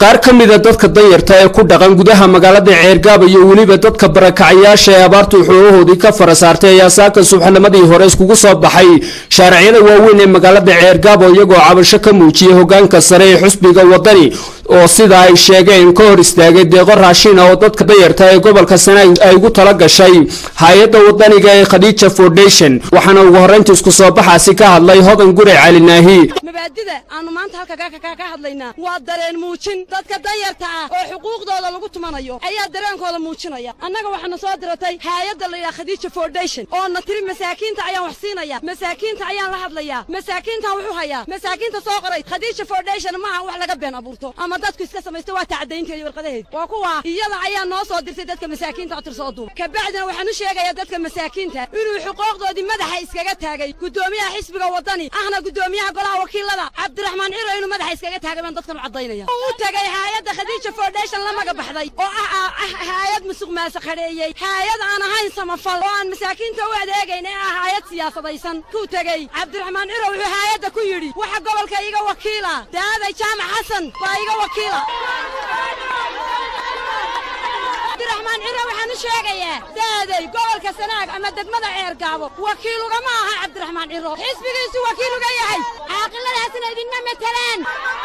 qaar ka mida dadka danyarta ee ku dhaqan gudaha magaalada ceergaaba iyo weliba dadka barakacayaasha ee abaartu xoogahoodii ka fara saartay ayaa saaka subaxnimadii hore iskugu soo baxay shaariciyada waaweyn ee magaalada ceergaabo iyagoo cabasho ka muujiyay hogaanka sare ee xusbiga wadani oo sida ay sheegeen ka hor istaagay deeqo raashin ah oo dadka danyarta ee gobolka sanaag ay ugu tala gashay hay-adda wadaniga ee khadiija foundation waxaana ugu horreynta isku soo baxaasi ka hadlay hodan gure cali naahi mabaadida aanu maanta halka ka hadlaynaa waa dareen muujin dadka danyarta ah oo xuquuqdooda lagu tumanayo ayaa dareenkooda muujinaya annaga waxaana soo diratay haayadda la yidhaha khadiija foundation oo na tiri masaakiinta ayaan wax siinaya masaakiinta ayaan la hadlayaa masaakiintaan wuxuu hayaa masaakiinta soo qoray khadiija foundation maaha wax laga been abuurto ama dadku iska samaysta waa tacdaynteeda iyo warqadaheed waa kuwa iyada ayaa noo soo dirtay dadka masaakiinta oo tirsoo duub kabacdina waxaan u sheegayaa dadka masaakiinta inuu xuquuqdoodii madaxa iskaga taagay guddoomiyaha xisbiga wadani ahna guddoomiyaha golaha wakiilada cabdiraxmaan ciro inuu madaxa iskaga taagay baan dadkan u caddaynaya u tagay haayadda khadiija foundation la maga baxday oo ah haayad musuq maasaqadheeyey haayad aan ahayn samafal oo aan masaakiinta u adeegayn ee ah haayad siyaasadaysan kuu tegey cabdiraxmaan ciro wuxuu haayadda ku yidhi waxa gobolka iga wakiila daaday jaamac xasan baa iga wakiila cabdiraxmaan ciro waxaan u sheegayaa daaday gobolka sanaag ama degmada ceergaabo wakiil ugama aha cabdiraxmaan ciro xisbigiisu wakiil uga yahay caaqiladaasna idinma matelaan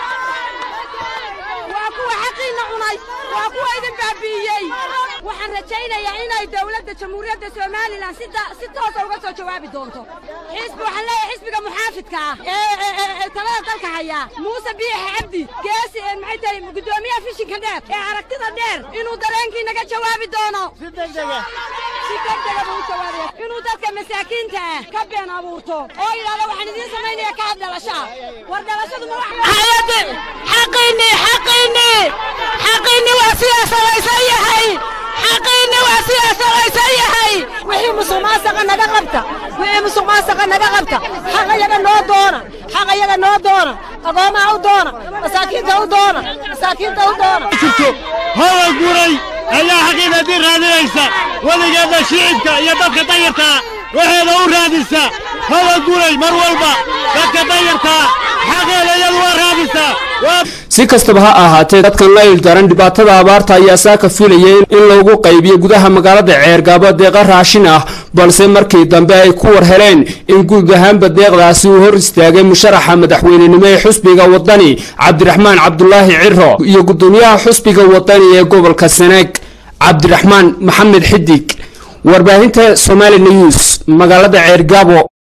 waa kuwa xaqiinna cunay waa kuwa idin baabi'iyey waxaan rajaynayaa inay dowladda jamhuuriyadda somalilan si toosa uga soo jawaabi doonto xisbi waxaan leeyahay xisbiga muxaafidka ah ee talada dalka hayaa muuse biixa cabdi geesi ee maxay tahay guddoomiyaha fishinka dheer ee aragtida dheer inuu dareenkii naga jawaabi doono si degdega si degdega buu u jawaabaya inuu dadka masaakiinta ah ka been abuurto oo yidhahdo waxaan idiin samaynaya ka had dhalashaa war dhalashadu ma wax xaqiinii xaqiinii xaqiinii waa siyaasadaysan yahay xaqiinii waa siyaasadaysan yahay wixii musuq maasaqa naga qabta wixii musuq maasaqa naga qabta xaq ayaga noo doona xaq ayaga noo doona agoomaha u doona masaakiinta u doona masaakiinta u doona hawa guray ayaa xaqiiqadii raadinaysa weligeedna shicibka iyo dadka danyartaa waxeeda u raadisa hawa guray mar walba dadka danyartaa xaqeeda iyadu waa raadisaa si kastaba ha ahaatee dadkan la ildaran dhibaatada abaarta ayaa saaka filayay in loogu qaybiyo gudaha magaalada ceergaabo deeqa raashin ah balse markii dambe ay ku war heleen in guud ahaanba deeqdaasi uu hor istaagay musharaxa madaxweynenimo ee xusbiga wadani cabdiraxmaan cabdulaahi ciro iyo guddoomiyaha xusbiga wadani ee gobolka sanaag cabdiraxmaan maxamed xidig warbaahinta somali news magaalada ceergaabo